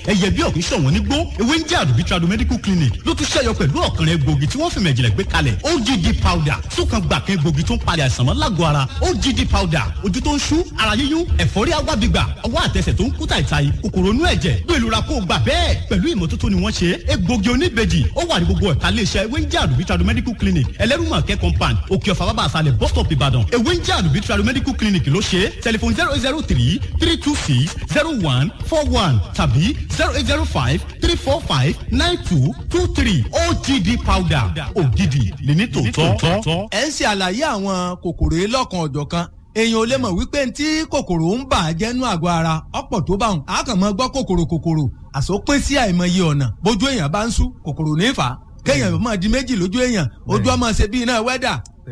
ẹyẹ bí ọ̀kún ṣọ̀wọ́n nígbó ewé ń jẹ́ àdùbí tradu medical clinic ló tún ṣẹ́yọ pẹ̀lú ọ̀kan egbògi tí wọ́n fi mẹ̀jìlẹ̀ gbé kalẹ̀ OGD powder sókan gbà kan egbògi tó ń palẹ̀ àìsàn mọ́ lágọ̀ọ́ ara OGD powder ojú tó ń ṣú ara yíyún ẹ̀fọ́rí agbábígbà ọwọ́ àtẹsẹ̀ tó ń kú tàìtàì kòkòrò inú ẹ̀jẹ̀ gbé ìlú ra kó o gbà bẹ́ẹ̀ pẹ̀lú ìmọ́tótó ni wọ́n ṣe egbògi oníbejì ó wà ní gbogbo ẹ̀ka iléeṣẹ́ ewé ń jẹ́ àdùbí tradu medical clinic ẹlẹ́rùmọ̀kẹ́ compound òkè ọ̀fà bàbá àṣàlẹ̀ bus stop ìbàdàn ewé ń jẹ́ àdùbí tradu medical clinic ló ṣe tẹlifon zero eight zero three three two six zero one four one tàbí zero eight zero five three four five nine two two three OGD powder ògidì lẹ́ni tòótọ́. ẹ ń ṣe àlàyé àwọn kòkòrò yìí lọ́kan ọ̀jọ̀ kan èèyàn ò lè mọ̀ wípé ntí kòkòrò ń bà á jẹ́nu àgọ́ ara ọ̀pọ̀ tó bá wọn a kàn mọ́ gbọ́ kòkòrò kòkòrò àsopín sí àìmọye ọ̀nà bójú èèyàn bá ń sú kòkòrò ní fà á kéèyàn máa di méjì lójú èèyàn ojú ọmọ ṣe bí iná wẹ́dà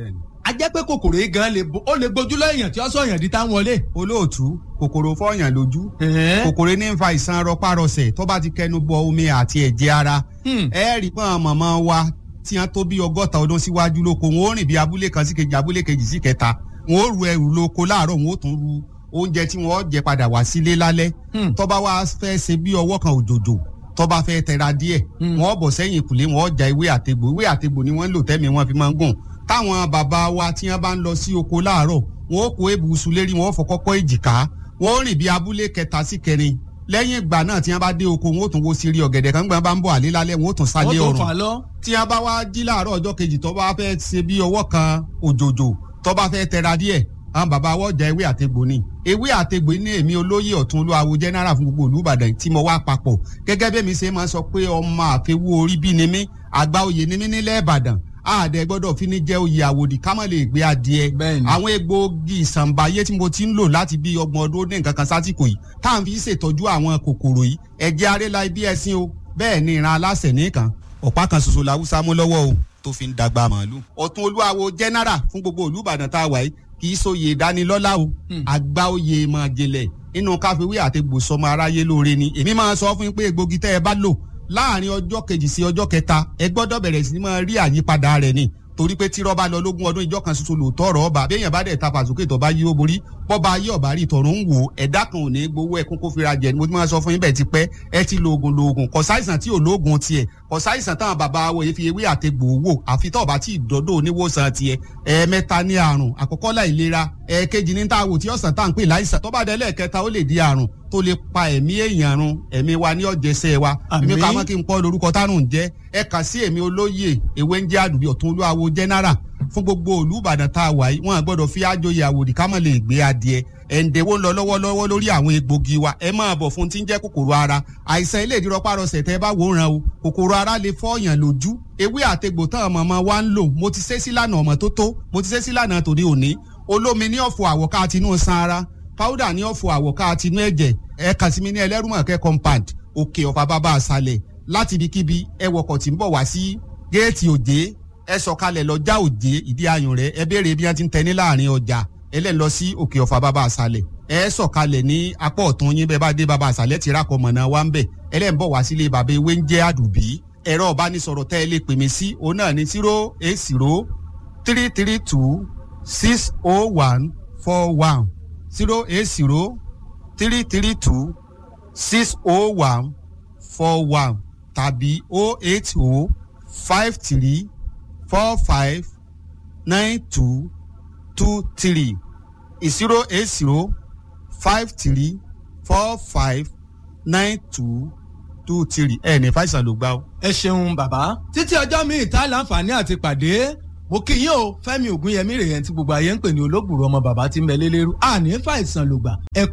a jẹ́ pé kòkòrò yìí gan ó lè gbójú lọ èèyàn tí ó sọ èèyàn di tá ń wọlé. olóòtú kòkòrò fọyàn lójú kòkòrò ní ń fa ìsan rọpárọsẹ̀ tó bá ti kẹnu bọ omi àti ẹ̀jẹ̀ ara ẹ rí pọ́n mọ̀mọ́ wa tí wọ́n tó bí ọgọ́ta ọdún síwájú lóko wọn ó rìn bí abúlé kan sí kejì abúlé kejì sí kẹta wọn ó ru ẹrù lóko láàárọ̀ wọn ó tún ru oúnjẹ tí wọn ó jẹ padà wá sílé lálẹ́ tó bá wá fẹ́ ṣe bí ọwọ́ kan òjòjò tó bá fẹ́ tẹra díẹ̀ wọn ó bọ̀ sẹ́yìn ìkùlé wọn ó ja ewé àtegbò ewé àtegbò ni wọ́n ń lò tẹ́mi wọn fi máa ń gùn táwọn bàbá wa tí wọ́n bá ń lọ sí oko láàárọ̀ wọn ó kó ebùsùn lérí wọn ó fọkọ́kọ́ èjìká wọn ó rìn bí abúlé kẹta sí kẹrin lẹ́yìn ìgbà náà tí wọ́n bá dé oko wọn ó tún wo sírí ọ̀gẹ̀dẹ̀ kan gbọ́n bá ń bọ̀ àlé lálẹ́ wọn ó tún sálé ọ̀rùn tí wọ́n bá wá jí láàárọ̀ ọjọ́ kejì tó bá fẹ́ ṣe bí ọwọ́ kan òjòjò tó bá fẹ́ tẹra díẹ̀ àwọn bàbá wọ́n jẹ ewé àtegbò ni ewé àtegbò ní èmi olóyè ọ̀tún olúwawo general fún gbogbo olùbàdàn tí mo wá papọ̀ gẹ́gẹ́ bẹ́ẹ̀ mi ṣe máa sọ pé ọmọ àfẹwú orí bí ni mí àgbà oyè ni mí nílẹ̀ ìbàdàn àdẹ gbọ́dọ̀ fi ní jẹ́ oyè àwòdì ká má lè gbé adìẹ àwọn egbòogi ìsànbáyé tí mo ti ń lò láti bí ọgbọ̀n ọdún ní nǹkan kan sásìkò yìí tá à ń fi ṣètọ́jú àwọn kòkòrò yìí ẹ̀jẹ̀ arẹ́la ibi ẹ̀sìn o bẹ́ẹ̀ ni ìran aláṣẹ nìkan ọ̀pá kan ṣoṣo làwùsá mú lọ́wọ́ o tó fi ń dàgbà màálù. ọ̀tún olúwawo general fún gbogbo olùbàdàn tá a wà yìí kì í sóye ìdánilọ́lá o àgbà oyè máa jẹlẹ̀ nínú káfíwé àti gbòsọmọ aráyé lóore ni èmi máa sọ fún yín pé egbògi tẹ́ ẹ bá lò láàrin ọjọ́ kejì sí ọjọ́ kẹta ẹ gbọ́dọ̀ bẹ̀rẹ̀ sí máa rí àyípadà rẹ̀ ni torí pé tírọ́ bá lọ lógún ọdún ìjọ kan ṣoṣo lòótọ́ ọ̀rọ̀ ọba béèyàn bá dẹ̀ ta fàsókè tó bá yí ó borí bọ́ba ayé ọ̀bá rí tọ̀run ń wò ẹ̀dá kan ò ní gbowó ẹkún kó fira jẹ ni mo ti máa sọ fún yín bẹ́ẹ̀ ti pẹ́ ẹ ti lo oògùn lo oògùn kò sáìsàn tí ò lóògùn tiẹ̀ kò sáìsàn táwọn bàbá wo èéfi ewé àtegbò wò àfi tó bá tí ìdọ́dọ̀ oníwòsàn tiẹ̀ ẹ̀ẹ̀mẹ́ta ní àrùn àkọ́kọ́ láìlera ẹ̀ẹ̀kejì ní tá a wò tí ọ̀sán tá à ń pè láìsàn tó bá dé lẹ́ẹ̀kẹta ó lè di àrùn tó lè pa ẹ̀mí èèyàn run ẹ̀mí wa ní ọ̀jẹ̀sẹ̀ wa èmi ká mọ́ kí n pọ́ lórúkọ tárùn jẹ́ ẹ kà sí èmi olóyè ewé ń jẹ́ àdùbí ọ̀tún olúwawo general fún gbogbo olùbàdàn tá a wà yìí wọn gbọ́dọ̀ fi àjòyè àwòdì ká mọ̀ lè gbé adìẹ ẹ̀ǹdẹ̀wó ń lọ lọ́wọ́lọ́wọ́ lórí àwọn egbògi wa ẹ máa bọ̀ fún tí ń jẹ́ kòkòrò ara àìsàn ilé ìdírọ́párọsẹ̀ tẹ́ bá wò ràn o kòkòrò ara lè fọ́ọ̀yàn lójú ewé àtegbò tán ọmọ wa ń lò mo ti ṣe sílànà ọmọ tó tó mo ti ṣe sílànà tòde òní olómi ní ọ̀fọ̀ àwọ̀ká àtinú san ara powder ní ọ̀fọ̀ àwọ̀ká àtinú ẹ̀jẹ̀ ẹ kàn sí mi ní ẹlẹ́rùmọ̀kẹ́ compound òkè ọ̀fà bàbá àṣàlẹ̀ láti ibikíbi ẹ wọkọ̀ tí ń bọ̀ wá sí géètì òjé ẹ sọ̀kalẹ̀ lọ́jà òjé ìdí ayùn rẹ̀ ẹ béèrè bí wọ́n ti ń tẹ ní láàrin ọjà ẹ lẹ́ lọ sí òkè ọ̀fà bàbá àṣàlẹ̀ ẹ sọ̀kalẹ̀ ní apá ọ̀tún yín bẹ́ẹ̀ bá dé bàbá àṣàlẹ̀ ti rákọ̀ mọ̀nà wa ń bẹ̀ ẹ lẹ́ ń bọ̀ wá sílé bàbá ewé ń jẹ́ àdùbí ẹ̀rọ ìbánisọ̀rọ̀ tẹ́ ẹ lè pè mí sí òun náà ní zero eight zero three three two six oh one four one zero eight zero three three two six oh one four one tàbí oh eight oh five three four five nine two two three zero eight zero five three four five nine two two three ẹ ní fàìsàn ló gbá o. ẹ ṣeun bàbá títí ọjọ́ mi ìta láǹfààní àti pàdé mo kí yín o fẹ́mi ògúnyẹmí rèé tí gbogbo ayé ń pè ní olóògùrọ̀ ọmọ bàbá tí ń bẹ lélẹ́rú àní fàìsàn ló gbà ẹ